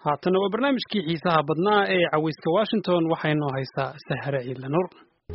haatana waa barnaamijkii xiisaha badnaa ee cawayska washington waxaynoo haysaa sahre ciidla nur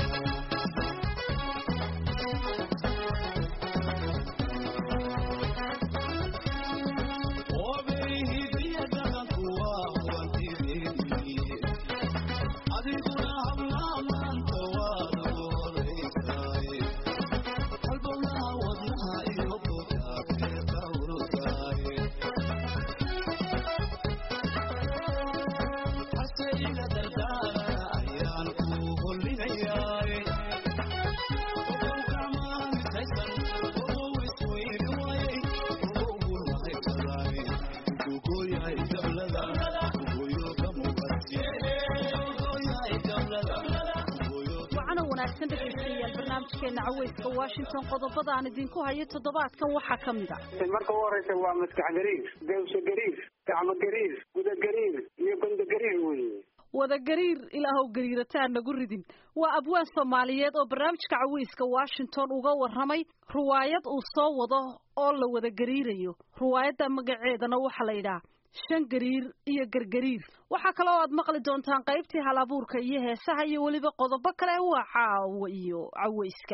caweyska washington qodobada aan idinku hayo toddobaadkan waxaa ka mid a marka u horeysa waa maskax gariir gawso gariir gacmo gariir guda gariir iyo gondo gariir weye wada gariir ilaahow gariirataa nagu ridin waa abwaan soomaaliyeed oo barnaamijka caweyska washington uga warramay ruwaayad uu soo wado oo la wada gariirayo ruwaayadda magaceedana waxaa la yidhaha shan gariir iyo gargariir waxaa kale oo aad maqli doontaan qaybtii hal abuurka iyo heesaha iyo weliba qodobo kale waa caawa iyo caweyska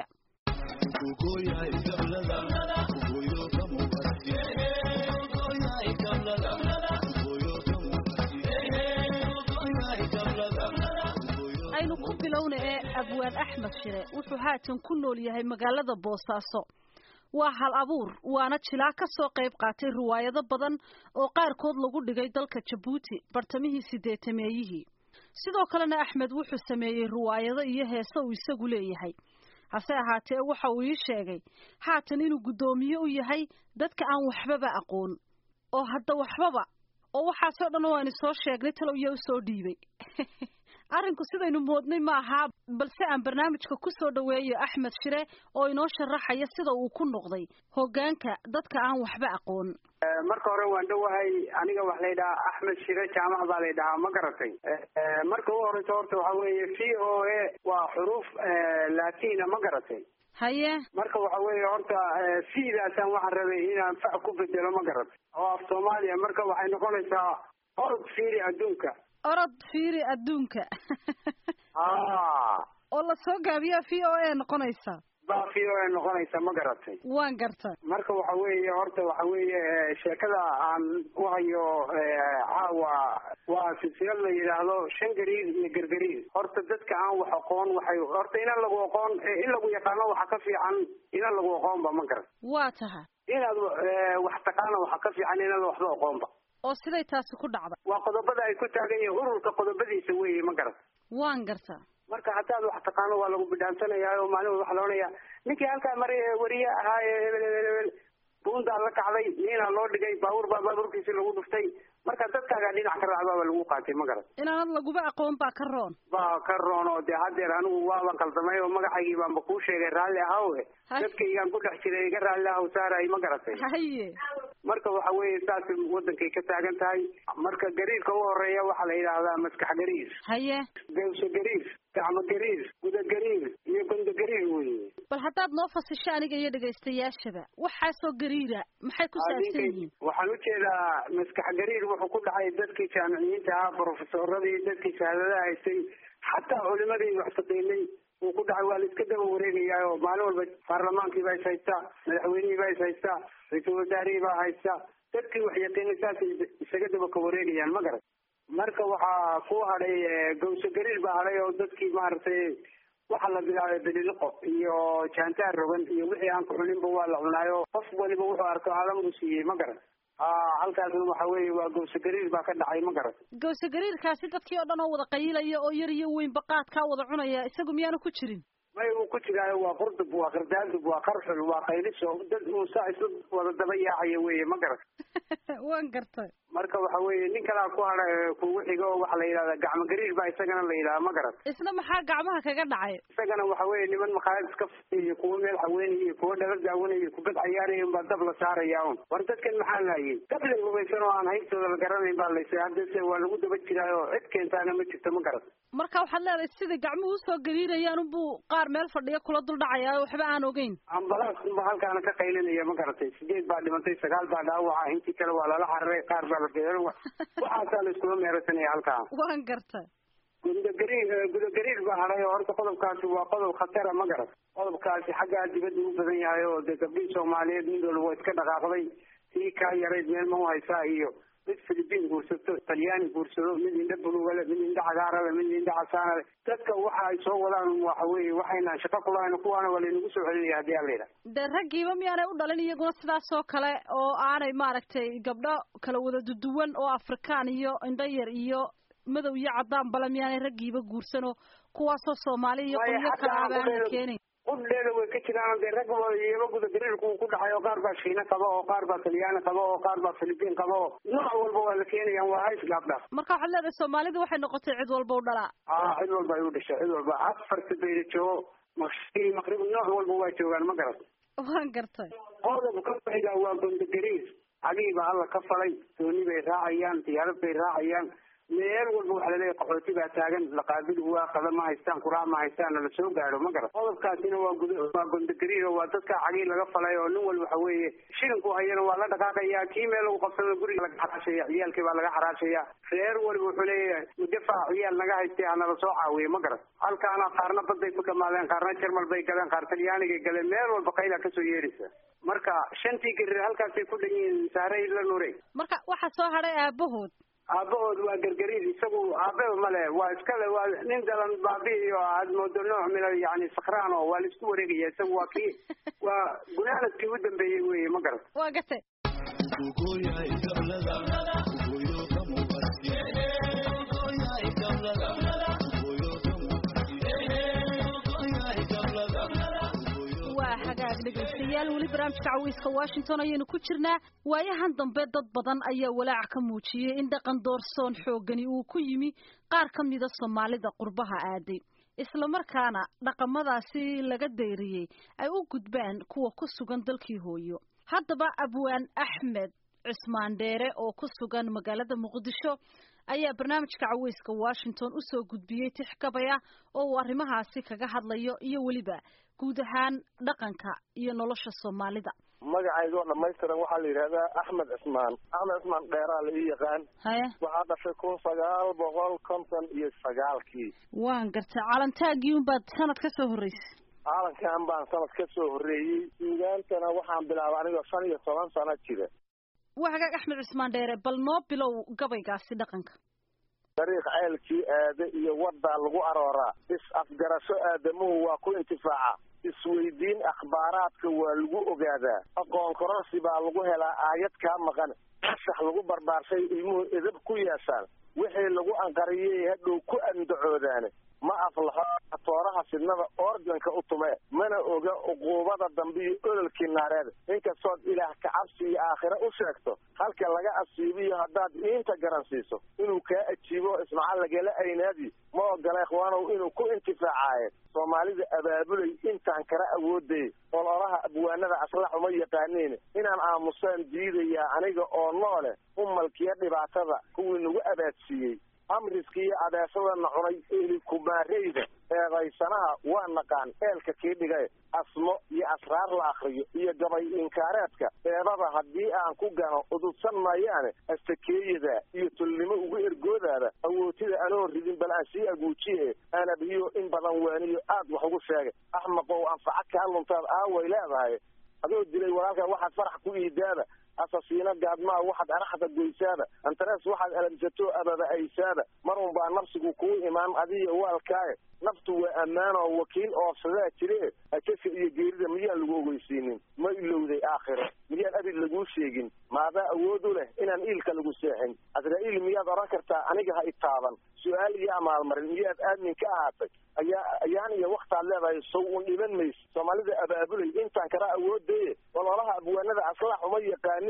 aynu ku bilowna ee abwaan axmed shire wuxuu haatan ku nool yahay magaalada boosaaso waa hal abuur waana jilaa ka soo qayb qaatay riwaayado badan oo qaarkood lagu dhigay dalka jabuuti bartamihii sideetameeyihii sidoo kalena axmed wuxuu sameeyey riwaayado iyo heese uu isagu leeyahay hase ahaatee waxa uu ii sheegay haatan inuu guddoomiye u yahay dadka aan waxbaba aqoon oo hadda waxbaba oo waxaasoo dhan waanu soo sheegnay talow iyo u soo dhiibay arrinku sidaynu moodnay ma aha balse aan barnaamijka ku soo dhoweeyo axmed shire oo inoo sharaxaya sida uu ku noqday hoggaanka dadka aan waxba aqoon marka hore waan dhowahay aniga waxa la yidhahaa axmed shire jaamac baa la yidhahaa ma garatay marka u horeysa horta waxa weeye v o a waa xuruuf latina ma garatay haye marka waxa weeye horta fiidaasaan waxaan rabay inaan fac ku bedelo ma garatay oo af soomaaliya marka waxay noqonaysaa orod fiiri adduunka orod fiiri adduunka oo la soo gaabiyaa v o a noqonaysa baa v o a noqonaysa ma garatay waan garta marka waxa weeye horta waxa weeye sheekada aan u hayo caawa waa silsilad la yidhaahdo shan gariir iyo gargariir horta dadka aan wax aqoon waxay horta inaan lagu aqoon in lagu yaqaano waxa ka fiican inaan lagu aqoonba ma garat waa taha inaad wax taqaana waxa ka fiican inaad waxba aqoonba oo siday taasi ku dhacda waa qodobada ay ku taagan yihiin ururka qodobadiisa weeye ma garat waan garta marka haddaad wax taqaano waa lagu bidhaansanaya oo maalin waxa la odhanaya ninkii halkaa mari wariye ahaa ee hebel hebel hebel buundaa la kacday niinaa loo dhigay baabuur baa baabuurkiisi lagu dhuftay marka dadkaagaa dhinac ka raacbaa lagu qaatay ma garat inaanad laguba aqoon baa ka roon baa ka roon oo dee haddeer anigu waaba qaldamay oo magacaygii baanba kuu sheegay raalli ahawe dadkaygaan ku dhex jiray iga raalli ahaw saaray ma garatay haye marka waxa weeye saas wadankay ka taagan tahay marka gariirka u horeeya waxaa la yidhaahdaa maskax gariir haye gawso gariir gacmo gariir guda gariir iyo gondo gariir weye bal haddaad noo fasisho aniga iyo dhegaystayaashaba waxaasoo gariira maxay ku saabsan yihiin waxaan ujeedaa maskax gariir wuxuu ku dhacay dadkii jaamiciyiinta ahaa brofesoradii dadkii shahaadadaha haystay xataa culimadii wax shaqeynay uu ku dhacay waa la iska daba wareegayaa oo maalin walba baarlamaankii baa is haystaa madaxweynihii baa is haystaa ra-iisul wasaarihii baa haysta dadkii wax yaqiinay saasay isaga daba ka wareegayaan ma garat marka waxaa ku hadhay gawso gariir baa hadhay oo dadkii maaragtay waxaa la bilaabay beliliqo iyo jaantaar rogan iyo wixii aan ku cuninba waa la cunaayo qof waliba wuxuu arko aalam u siiyey ma garat halkaasna waxa weeye waa gawso gariir baa ka dhacay ma garat gawso gariirkaasi dadkii oo dhan oo wada qayilaya oo yar iyo weynba qaadkaa wada cunaya isagu miyaanu ku jirin may uu ku jiraayo waa qurdub waa qardaadub waa qarxul waa qayliso dad uusa isla wada daba yaacaya weye ma garat waan gartay marka waxa weeye nin kalaa ku hadha kugu xigo oo waxaa la yidhahdaa gacmo gariir baa isagana la yidhaha ma garat isna maxaa gacmaha kaga dhacay isagana waxa weeye niman makhaayad iska faiy iyo kuwo meel haweenay iyo kuwo dhala daawanay iyo kubad cayaaraya unbaa dab la saaraya un war dadkan maxaa laayay dablay hubaysan oo aan haybtooda la garanayn baa laysa haddase waa lagu daba jiraayo cid keentaana ma jirto ma garat marka waxaad leedahay sida gacmuhu usoo gariirayaan unbuu qaar qaar meel fadhiya kula dul dhacaya waxba aan ogeyn ambalaas unba halkaana ka qaylinaya ma garatay sideed baa dhimantay sagaal baa dhaawaca intii kale waa lala cararay qaar baa la geeyo waxaasaa la iskula meerasanaya halkaa waan gartay gudagariir gudagariir baa haray oo horta qodobkaasi waa qodob khatara ma garat qodobkaasi xaggaa dibadda u badan yahay oo dee gabdhihii soomaaliyeed mid walba waa iska dhaqaaqday tii kaa yarayd meel ma haysaa iyo mid philibiin guursato talyaani guursado mid indha bulugale mid indha cagaarale mid indha casaanale dadka waxa ay soo wadaan waxa weeye waxaynaan shaqo kulahayn kuwaana waa laynagu soo celinaya haddii aan la yidhaha dee raggiiba miyaanay u dhalin iyaguna sidaas oo kale oo aanay maaragtay gabdho kala wada duduwan oo afrikaan iyo indho yar iyo madow iyo cadaan bale miyaanay raggiiba guursanoo kuwaasoo soomaali iyo qolyo kale abaana keenayn qudheeda way ka jiraan dee rag iyaba gudagariirku ku dhacay oo qaar baa shiina qaba oo qaar baa talyaani qaba oo qaar baa philibiin qaba oo nooc walba waa la keenayaan waa hays gaabdhaaf marka waxaad leedahay soomaalida waxay noqotay cid walba u dhalaa a cid walba ay u dhashay cid walba afarta bayda joogo maqsii maqrib nooc walba waa joogaan ma garat waan gartay qodobka fayda waa gundagariir cagiiba alla ka falay dooni bay raacayaan diyaarad bay raacayaan meel walba waxa laleeyahay qaxooti baa taagan laqaabil waa qada ma haystaan kuraa ma haystaan la soo gaadho ma garan qodobkaasina waa gud waa gondagariir oo waa dadka cagii laga falay oo nin walba waxa weeye shilinku hayana waa la dhaqaaqaya kii meel lagu qabsado guriga laga xaraashaya ciyaalkii baa laga xaraashaya reer waliba wuxuu leeyahay mudafaac ciyaal naga haystay hanala soo caawiye ma garan halkaana qaarna baday ku dhamaadeen qaarna jarmal bay galeen qaar talyaanigay galeen meel walba qayla kasoo yeedhaysa marka shantii garir halkaasay ku dhan yihiin saarey la nure marka waxaa soo hadhay aabahood aabahood waa gargariir isagu aababa male waa iskale waa nin dalan baabi iyo aad moodo nooc mina yani sakraan oo waa la isku wareegaya isagu waa kii waa gunaanadkii u dambeeyey weye ma garat waa gatay waa hagaag dhegaystayaal weli barnaamijka cawiiska washington ayaynu ku jirnaa waayahan dambe dad badan ayaa walaac ka muujiyey in dhaqan doorsoon xooggani uu ku yimi qaar ka mida soomaalida qurbaha aaday islamarkaana dhaqamadaasi laga dayriyey ay u gudbaan kuwa ku sugan dalkii hooyo haddaba abwaan axmed cismaan dheere oo ku sugan magaalada muqdisho ayaa barnaamijka caweyska washington usoo gudbiyey tix gabaya oo uu arrimahaasi kaga hadlayo iyo weliba guud ahaan dhaqanka iyo nolosha soomaalida magacayga oo dhamaystiran waxaa la yidhahdaa axmed cismaan axmed cismaan dheeraa la ii yaqaan haya waxaa dhashay kun sagaal boqol konton iyo sagaalkii waan gartay calantaagii unbaad sanad ka soo horreysay calankan baan sanad ka soo horreeyey suugaantana waxaan bilaabay anigoo shan iyo toban sano jira waa hagaag axmed cismaan dheere bal noo bilow gabaygaasi dhaqanka dariiq ceelkii aade iyo waddaa lagu arooraa is afgarasho aadamuhu waa ku intifaaca isweydiin akhbaaraadka waa lagu ogaadaa aqoon kororsi baa lagu helaa aayad kaa maqan fasax lagu barbaarshay ilmuhu edab ku yeeshaan wixii lagu anqariyey hadhow ku andacoodaane ma aflaxo tooraha fidnada organka u tume mana oga uquubada dambe iyo ololkii naareed inkastood ilaah kacabsi iyo aakhire u sheegto halka laga asiibiyo haddaad iinta garansiiso inuu kaa ajiibo ismaca lagala aynaadi ma ogola ikhwaanow inuu ku intifaacaaye soomaalida abaabulay intaan kala awooday ololaha abwaanada aslax uma yaqaaniin inaan aamusaan diidayaa aniga oo noole u malkiya dhibaatada kuwii nagu abaadsiiyey amriska iyo adeesadana cunay eli kumaareyda eedaysanaha waa naqaan eelka kii dhigay asmo iyo asraar la akriyo iyo gabay inkaareedka eedada haddii aan ku gano ududsan maayaane astakeeyada iyo tulnimo ugu ergoodaada awootida anoo ridin bal aan sii aguujiye aan abiyo in badan waaniyo aad wax ugu sheegay axmaqow anfaca kaa luntaad aaway leedahay adoo dilay walaalkaa waxaad farax ku iidaada asasiino gaadmaa waxaad araxda goysaada antarees waxaad alamsato ababa aysaada mar un baa nafsigu kuu imaan adiyo waalkaaye naftu waa ammaanoo wakiil oofsadaa jire akasa iyo geerida miyaan lagu ogeysiinin ma ilowday aakhiro miyaan abid laguu sheegin maadaa awood u leh inaan iilka lagu seexin asraa-iil miyaad odhan kartaa aniga ha itaaban su-aal iyo amaalmarin miyaad aamin ka ahaatay ayaa ayaan iyo waktaad leedahay sow un dhiban mayse soomaalida abaabulay intaan kala awoodaye ololaha abwaanada aslaax uma yaqaaniin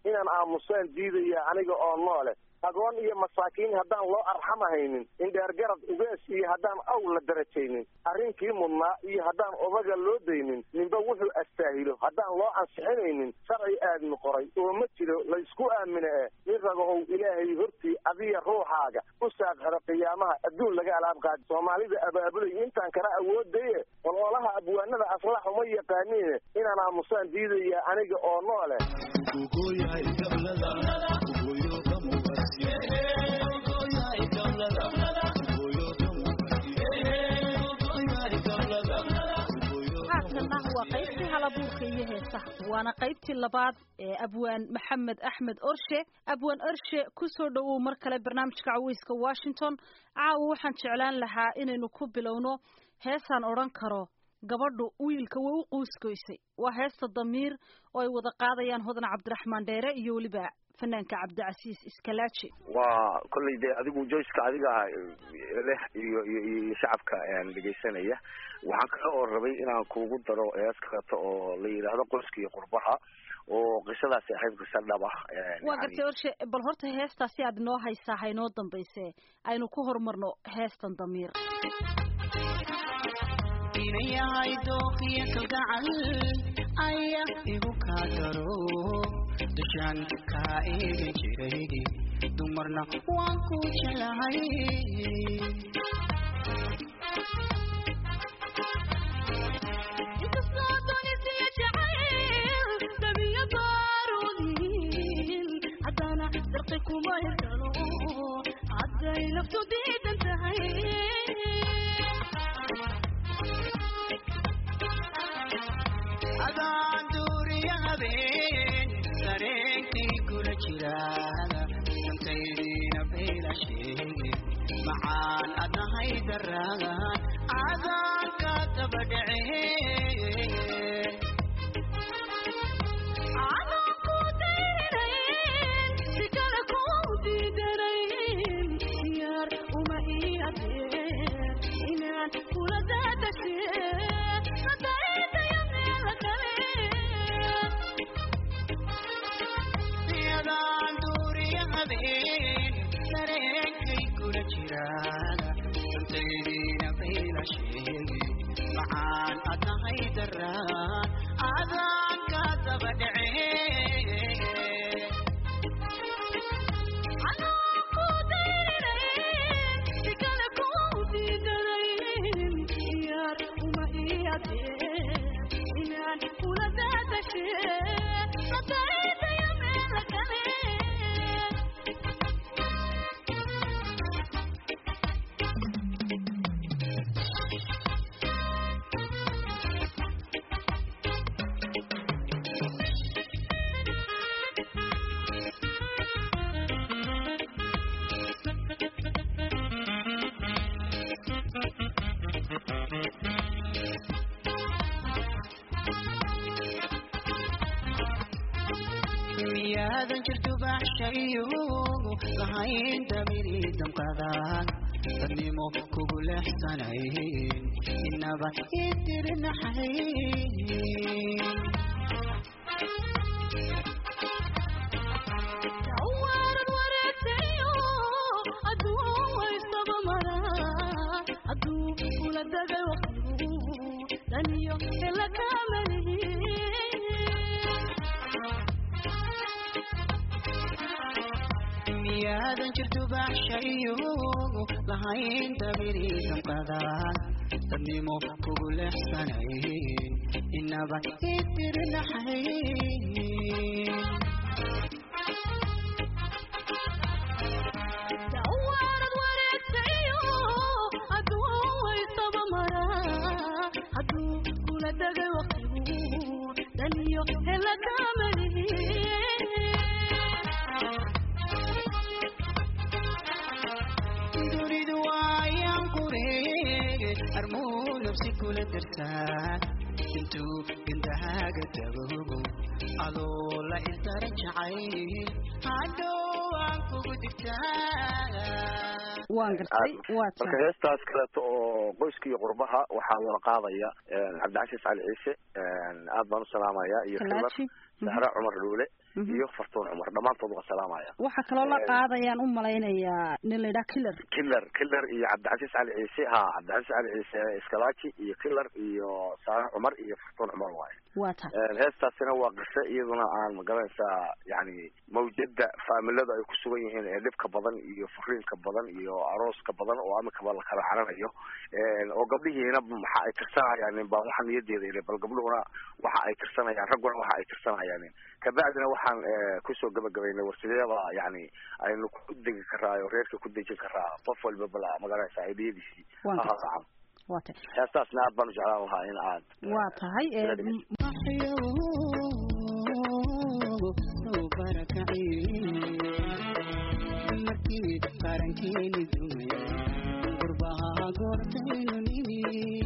inaan aamusaan diidaya aniga oo noole agoon iyo masaakiin haddaan loo arxamahaynin indheergarad ugees iyo haddaan aw la darajaynin arrinkii mudnaa iyo haddaan odaga loo daynin ninba wuxuu astaahilo haddaan loo ansixinaynin sharci aadmi qoray oo ma jiro laysku aamine eh nin ragahow ilaahay hortii adiya ruuxaaga u saaqxida qiyaamaha adduun laga alaab qaadi soomaalida abaabulay intaan kala awoodaye ololaha abwaanada aslax uma yaqaaniine inaan aamusaan diidaya aniga oo noole haatanna waa qaybtii halabuurka iyo heesaha waana qaybtii labaad ee abwaan maxamed axmed orshe abwaan orshe kusoo dhowow mar kale barnaamijka caweyska washington caawa waxaan jeclaan lahaa inaynu ku bilowno heesaan odhan karo gabadhu wiilka way u quuskoysay waa heesta damiir oo ay wada qaadayaan hodan cabdiraxmaan dheere iyo weliba fanaanka cabdicasiis iskalaaji waa kolley dee adigu joyceka adiga leh iyo iyo iyo shacabka dhegaysanaya waxaan kale oo rabay inaan kuugu daro hees kaleeto oo la yidhaahdo qoyska iyo qurbaha oo qisadaasi ahayd qiso dhab ah waa gartay orshe bal horta heestaasi aad inoo haysaa ha inoo dambayse aynu ku horumarno heestan damiir inayahay dooqiyo kalgacal aya igu kaa daro dushaan kaa eegi jiray dumarna waan ku jelahay hadday naftu diidan tahay adaan duuriya habeen dareenkay kula jiraada dantaydiina bayla sheege macaan adnahay daraagan cadaanka daba dhece inaan kula yadaan duuriya habeen dareenkay kula jiraada dantaydiina bayla sheege macaan adnahay daraan cadaanka daba dhece miyaadan jirto baxshayo lahayn damiri damqadaan dadnimo kugu leexsanayn inaba idirnaxayn miyaadan jirto baxshayo lahayn damiri damqadaan dadnimo kugu leexsanayn inaba idirnaxayn dunidu waayaan kureege armuu nafsi kula dartaan intuu gandahaaga dabogo adoo la isdara jacayl hadhow aan kugu digtaa waan gartay waa marka heestaas kaleeto oo qoyska iyo qurbaha waxaa wada qaadaya cabdicasiis cali ciise aad baan u salaamaya iyo ximar kalaaji sahre cumar dhuule iyo fartuun cumar dhammaantood waa salaamaya waxaa kaloo la qaadayaan u malaynayaa nin la yidhaha killer killer killer iyo cabdicasiis cali ciise ha cabdicasiis cali ciise iskalaji iyo killer iyo saare cumar iyo fartuun cumar waaye waa tahay heestaasina waa qise iyaduna aan magaranaysaa yani mawjada faamilada ay ku sugan yihiin ee dhibka badan iyo furiinka badan iyo arooska badan oo amikaba la kala caranayo oo gabdhihiina waxa ay tirsanayaan baa waxa niyadeeda ile bal gabdhuhuna waxa ay tirsanayaan ragguna waxa ay tirsanayaan kabacdina waxaan kusoo gabagabaynay warsideeda yani aynu ku degi karaayo reerka ku dejin karaa qof walba bala magaranaysaa aidiyadiisii ahaacan waa tahay heestaasna aad baan u jeclaan lahaa in aad waa tahay markii qarankeeni dumay qurbaha goortaynu nimi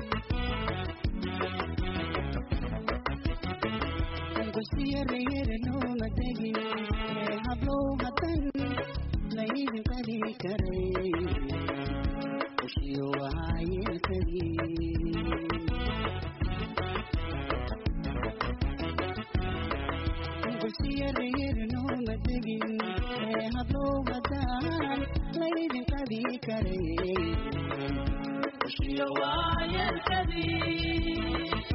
gusiyarayaranooma degin hablow hadan laydin qali karay ushiyo waayelkadii gusiyarayaranooma degin hablow hadan laydin qali karay ushiyo waayelkadii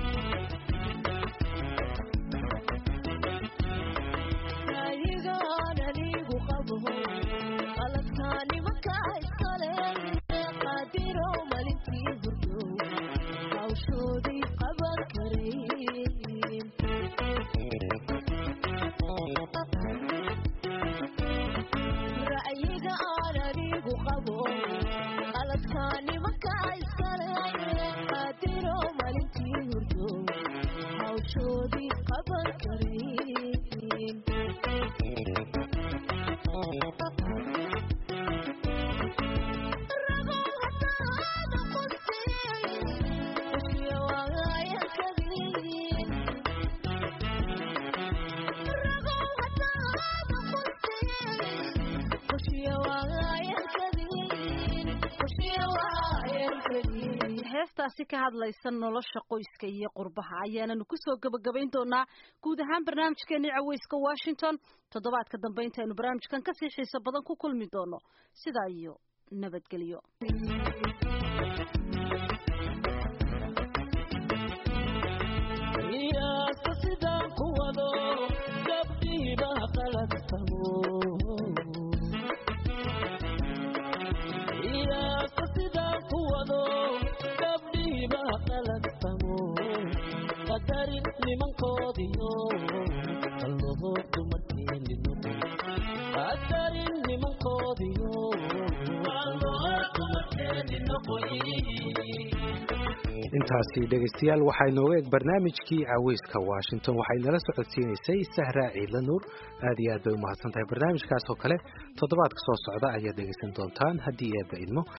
heestaasi ka hadlaysa nolosha qoyska iyo qurbaha ayaananu kusoo gabagabayn doonaa guud ahaan barnaamijkeeni caweyska washington toddobaadka dambe intaynu barnaamijkan kasii xiiso badan ku kulmi doono sidaa iyo nabadgelyo nimankoodiyo qalbaho dumarkeeni noqon qadarin nimankoodiyo qalbaho dumarkeeni noqon intaasi dhegaystayaal waxaa inooga eg barnaamijkii caweyska washington waxay nala socodsiinaysay sahra ciidla nuur aad iyo aad bay umahadsan tahay barnaamijkaas oo kale toddobaadka soo socda ayaad dhegaysan doontaan haddii eebba idmo